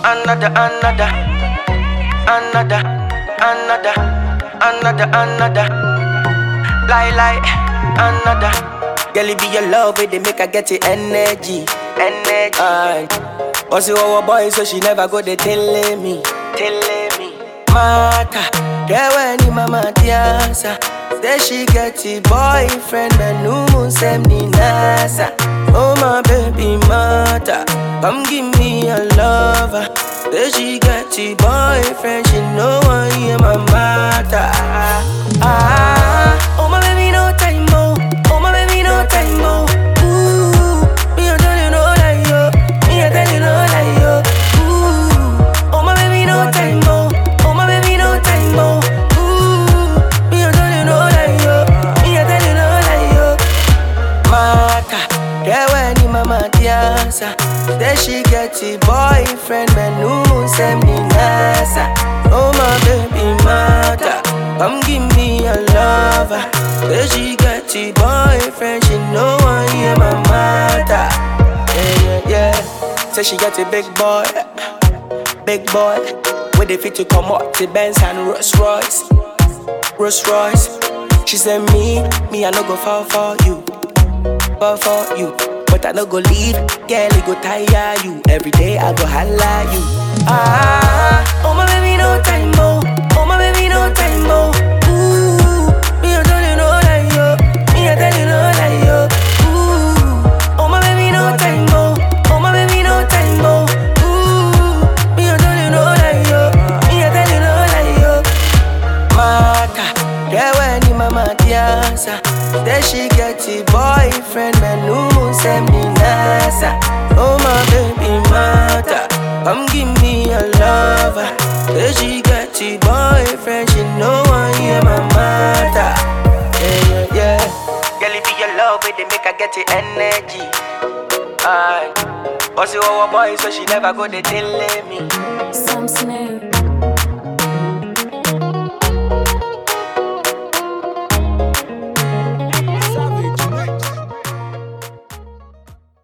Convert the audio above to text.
another, another, another, another, another, another. Lie, lie, another. Girl, it be your love, it they make her get the energy, energy. Aye. Also, our boy, so she never go they telling me, telling me. Mata, yeah, when ni mama tiasa. Say she get a boyfriend, but no moon send ni nasa. Oh my baby mata, come give me a lover. Say she get a boyfriend, she know I am my mata. Ah, oh my baby no time oh, oh my baby no time oh. Ooh, me I tell you no lie yo, me I tell you no lie yo. Ooh, oh my baby no time oh, oh my baby no time oh. Ooh, me I tell you no lie yo, me I tell you no lie yo. Mata, yeah when ni mama tiasa. Say she get a boyfriend, but no moon send me nasa. Oh my baby mata, come give me a lover. Say she get a boyfriend, she know I am my mata. Yeah yeah yeah. Say she get a big boy, big boy. With the fit to come up to Benz and Rolls Royce, Rolls Royce. She said me, me I no go fall for you fall for you. But I no go leave, girl, it go tire you. Every day I go holla you. Ah, oh my baby, no time, oh. Oh my baby, no time, oh. Ooh, me I tell you no lie, yo. Me I tell you no lie, yo. Ooh, oh my baby, no time, oh. Oh my baby, no time, oh. Ooh, me I tell you no lie, yo. Me I tell you no lie, yo. Mata, yeah when ni mama tiasa Say she get a boyfriend, but no moon send me nasa Oh my baby mata, come give me a lover Say she get a boyfriend, she know I am my mata Yeah, yeah, yeah Girl, it be your love, it they make her get the energy Aye, but see our boy, so she never go they telling me Some snare.